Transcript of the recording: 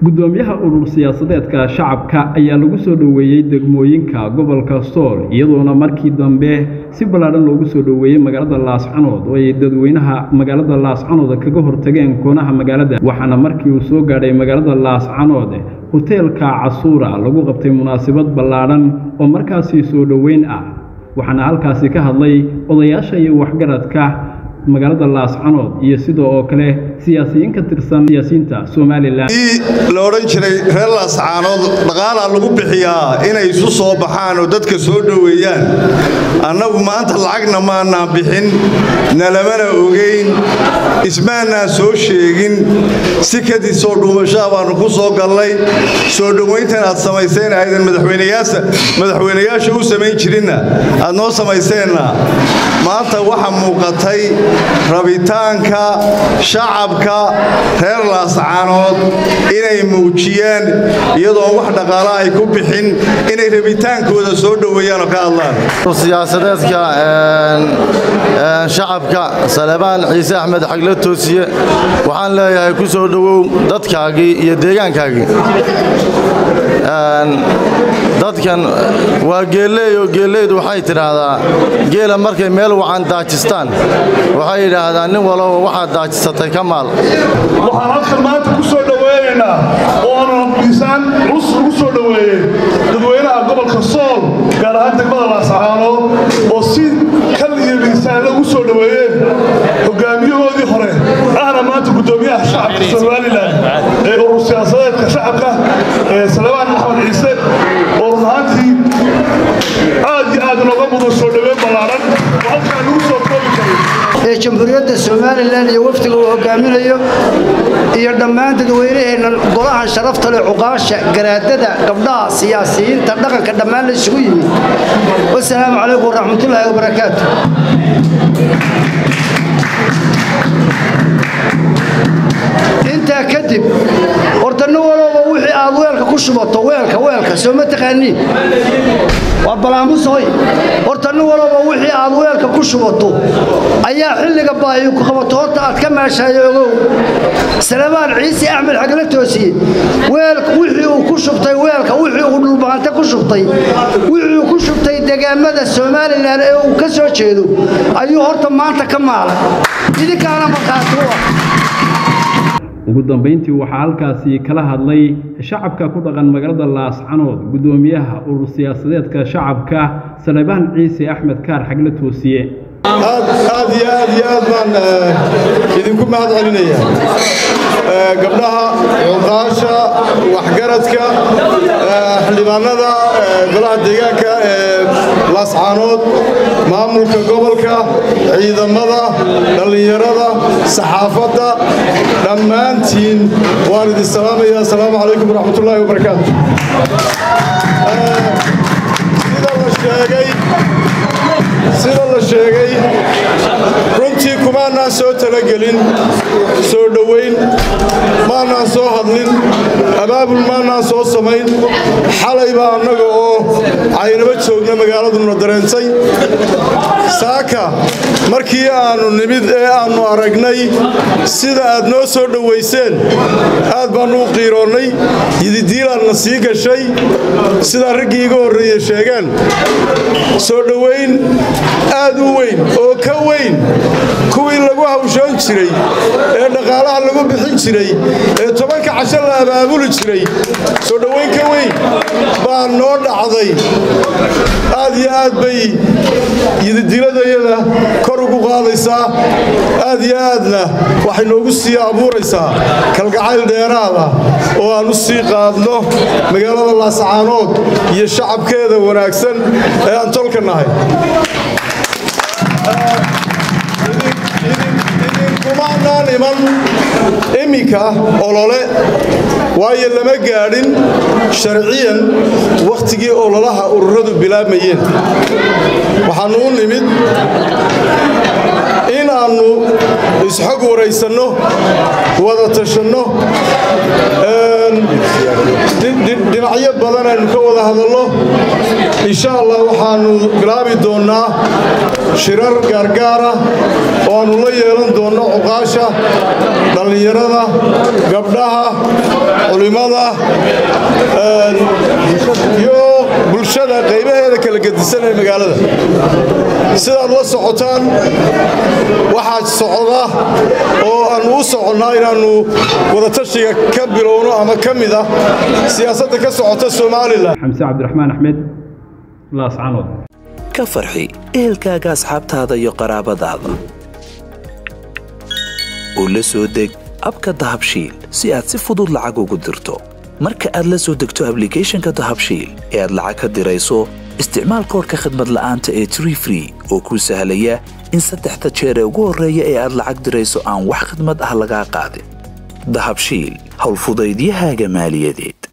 gudoomiyaha urur siyaasadeedka shacabka ayaa lagu soo dhoweeyey degmooyinka gobolka sool iyadoona markii dambe si ballaadhan loogu soo dhoweeyey magaalada laascanood oo ay dadweynaha magaalada laascanood kaga hortageen koonaha magaalada waxaana markii uu soo gaadhay magaalada laascanood hoteelka casuura lagu qabtay munaasabad ballaadhan oo markaasi soo dhoweyn ah waxaana halkaasi ka hadlay odayaasha iyo waxgaradka magaalada laascanood iyo sidoo oo kale siyaasiyiin ka tirsan siyaasiyiinta somalilan la odhan jiray reer laascaanood dhaqaalaa lagu bixiyaa inay isu soo baxaan oo dadka soo dhoweeyaan annagu maanta lacagna maanaan bixin nalamana ogeyn ismaanaan soo sheegin si kadib soo dhuumashaa baannu ku soo gallay soo dhowayntan aad samayseen aydan madaxweynayaasha u samayn jirinna aad noo samayseenna maanta waxa muuqatay rabitaanka shacabka reer laascaanood inay muujiyeen iyadoon wax dhaqaala ay ku bixin inay rabitaankooda soo dhoweeyaan oo ka hadlaan siyaasadeedka shacabka salebaan ciise axmed xagle toosiye waxaan leeyahay ku soo dhowow dadkaagii iyo deegaankaagii dadkan waa geelleey oo geellaydu waxay tidhaahdaa geela markay meel wacan daajistaan waxay yidhaahdaan nin walaba waxaad daajisatay ka maal waxaan halkan maanta ku soo dhoweynaynaa oona miisaan culus ugu soo dhoweeyey dadweynaha gobolka sool gaar ahaan degmada laascaanood oo si kal iyo miisaanla ugu soo dhoweeyeen hogaamiyahoodii hore ahna maanta guddoomiyaha shacabka somalilan ee urur siyaasadeedka shacabka ee salebaan axmed ciise oo run ahaantii aad iyo aad nooga mudan soo dhoweyn ballaaran oo halkaan lagu soo koobi karay ee jamhuuriyadda somalilan iyo wafdiga uu hogaaminayo iyo dhammaan dadweynaheenna golahan sharafta leh cuqaasha garaadada gabdhaha siyaasiyiinta dhaqanka dhammaan la isugu yimid wasalaamu calaykum waraxmatullaahi wabarakaatu intaa kadib horta nin walooba wixii aad weelka ku shubato weelka weelka soo ma taqaaniin waa balaamusoy horta nin walooba wixii aad weelka ku shubato ayaa xilliga baahiyu ku qabato horta aad ka meeshaayo ogow salebaan ciise axmed xagle toosiye wixii uu ku shubtay weelka wixii uu dhulbaante ku shubtay wixii uu ku shubtay degaamada somalilan ee uu ka soo jeedo ayuu horta maanta ka maalay idinkaana markhaati u ah ugu dambayntii waxaa halkaasi kala hadlay shacabka ku dhaqan magaalada laascanood guddoomiyaha urur siyaasadeedka shacabka salebaan ciise axmed kaar xagle toosiye aad iyo aad iyo aad baan idinku mahad celinaya gabdhaha cuqaasha waxgaradka xildhibaanada golaha deegaanka ee laascaanood maamulka gobolka ciidamada dhallinyarada saxaafadda dhammaantiin waan idin salaamaya asalaamu calaykum waraxmatullaahi wabarakaatu sida la sheegay sida la sheegay runtii kumaanaan soo talagelin soo dhowayn maanaan soo hadlin abaabul maanaan soo samayn xalay baa annaga oo caynaba joogna magaaladuna dareentay saaka markii aannu nimid ee aannu aragnay sida aad noo soo dhowayseen aad baannu u qiiroonnay yididiilaadna sii gashay sidaa raggii iga horreeye sheegeen soo dhowayn aad u weyn oo ka weyn kuwii lagu hawshoon jiray ee dhaqaalaha lagu bixin jiray ee tobanka casho la abaabuli jiray soo dhowayn ka weyn baa noo dhacday aad iyo aad bay yididiladayada kor ugu qaadaysaa aad iyo aadna waxay noogu sii abuuraysaa kalgacayl dheeraada oo aan u sii qaadno magaalada laascaanood iyo shacabkeeda wanaagsan ee aan tolka nahay idinkumaanaan iman iminka olole waayo lama gaadhin sharciyan wakhtigii ololaha ururadu bilaabmayeen waxaannu u nimid inaannu isxog waraysanno wada tashanno dhinacyo badan aynu ka wada hadalno insha allah waxaannu bilaabi doonnaa shirar gaargaara oo aannu la yeelan doonno cuqaasha dhallinyarada gabdhaha culimmada iyo bulshada qaybaheeda kala gedisan ee magaalada sidaad la socotaan waxaa socda oo aannu u soconnaa inaannu wadatashiga ka bilowno ama ka mid ah siyaasadda ka socota somalilan xamse cabdiraxmaan axmed laascanood ka farxi ehelkaaga asxaabtaada iyo qaraabadaada oo la soo deg abka dahabshiil si aad si fudud lacag ugu dirto marka aad la soo degto ablicathonka dahabshiil ee aad lacag ka dirayso isticmaal koorka khadmad la'aanta ee tree free oo kuu sahlaya in saddexda jeer ee ugu horreeya ee aad lacag dirayso aan wax khidmad ah lagaa qaadin dahabshiil howlfudaydiyahaaga maaliyadeed